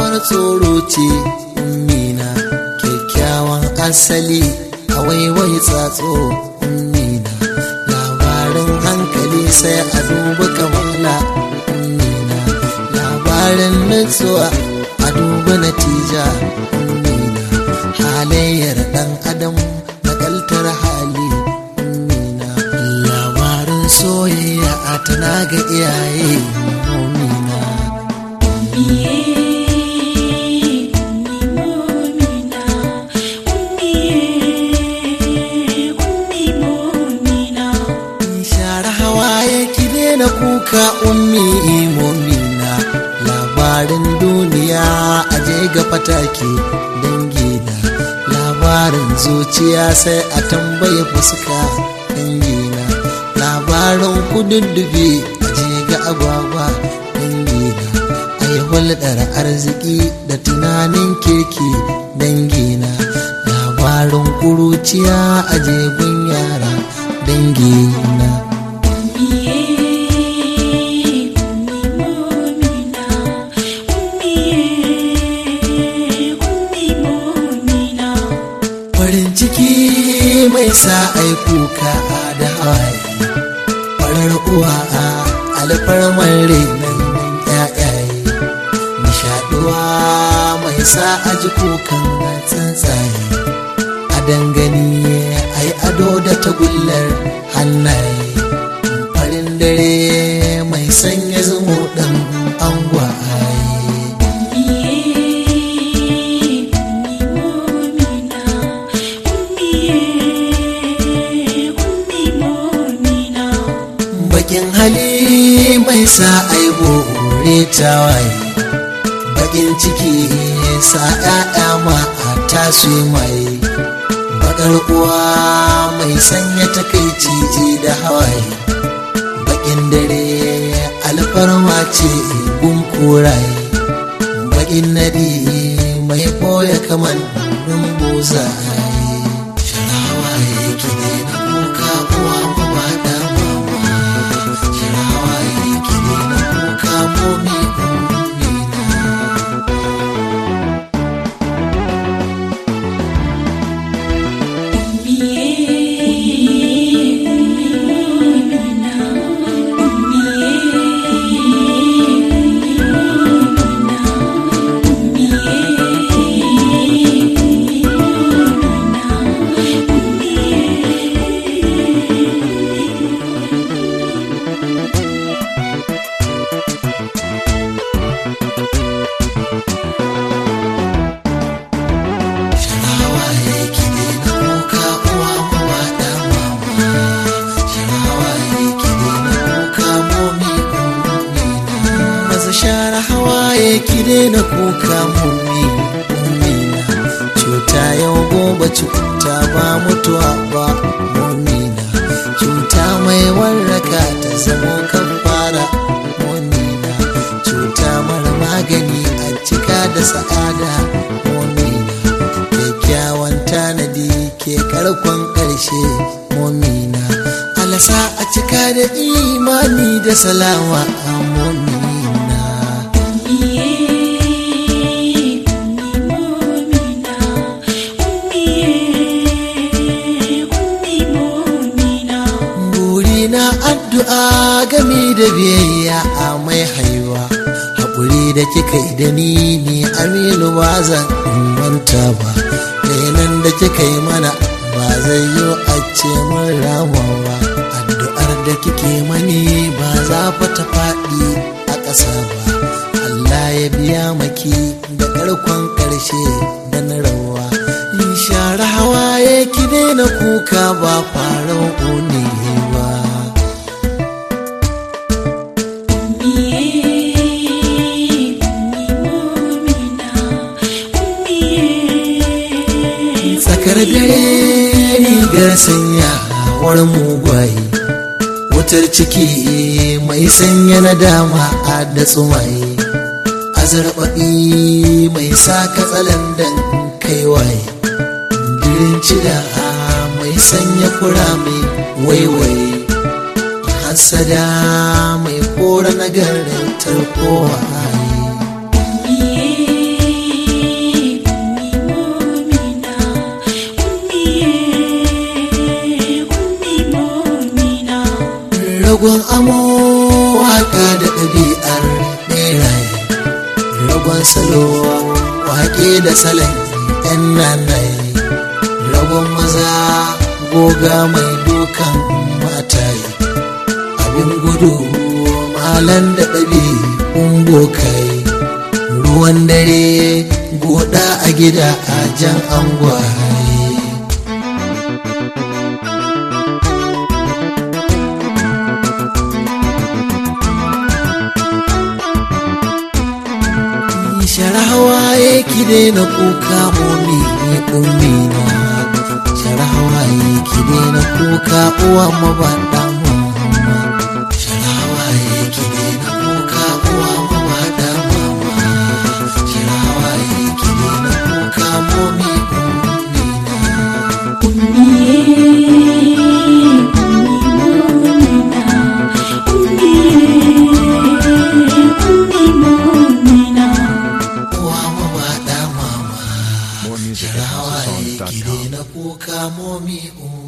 abar tsoro ce ummina kyakkyawan asali a waiwai tsatso ummina labarin hankali sai a duba kamala ummina labarin nutsuwa a duba natija ummina halayyar dan adam nakaltar hali ummina labarin soyayya a tana ga iyaye ummina share hawaye ki daina kuka ummi momina labarin duniya aje ga fatake dangina labarin zuciya sai a tambaye fuska dangina labarin kududdufi aje ga agwagwa dangina ai hulɗar arziki da tunanin kirki dangina labarin kuruciya aje gun yara dangina farin ciki mai sa ai kuka da hawaye farar uwa a alfarmar renon yayaye nishaduwa mai sa aji kukan tsuntsaye a dangane ai ado da tagullar hannaye farin dare mai sanya zumo ɗan angwaye bakin hali mai sa aibo tawaye bakin ciki sa ‘ya'ya ma a tasu mai bakar uwa mai sanya takaici da hawaye bakin dare alfarma ce gun koraye bakin nadi mai koya kamar rumbuzaye sharawa yake ne na kuka uwa ba da mama sharawa yake ne na kuka momi sharawa yake ne na kuka uwa ba da mama sharawa yake ne na kuka momi maza share hawaye ki daina kuka mummi mummina cuta yau gobe cuta ba mutuwa ba mummina cuta mai warraka ta zamo kafara mummina cuta mara magani a cika da sa'ada mummina kyakkyawan tanadi ke karkon ƙarshe momina alasa a cika da imani da salama a momina burina addu'a gami da biyayya a mai haiwa haƙuri da kika yi da ni ne aminu ba zan manta ba renan da kika yi mana ba zai yi a ce mun rama ba addu'ar da kike mani ba za fa ta faɗi a ƙasa ba Allah ya biya maki da ƙarkon ƙarshe da na rawa in share hawaye ki daina kuka ba farau ne ba tsakar dare rigar sanya war mugwaye wutar ciki mai sanya na dama a da tsumaye azarbaɓi mai sa katsalandan kaiwaye dirin cida mai sanya kura mai waiwaye hasada mai kora nagarin tarkowa ragon amo waka da ɗabi'ar ɓeraye ragon salo wake da salon yan nanaye ragon maza goga mai dukan mataye abin gudu malan da ɗabi'un bokaye ruwan dare goda a gida a jan angwaye sharahawaye ki daina kuka momi ne ummi na sharahawaye ki daina kuka uwa mabaɗa mama sharahawaye ki daina kuka uwa mabaɗa mama sharahawaye ki daina kuka momi ummi na uwa mabaɗa mama More music at sharahawaye ki houseofsongs.com. daina kuka momi ummi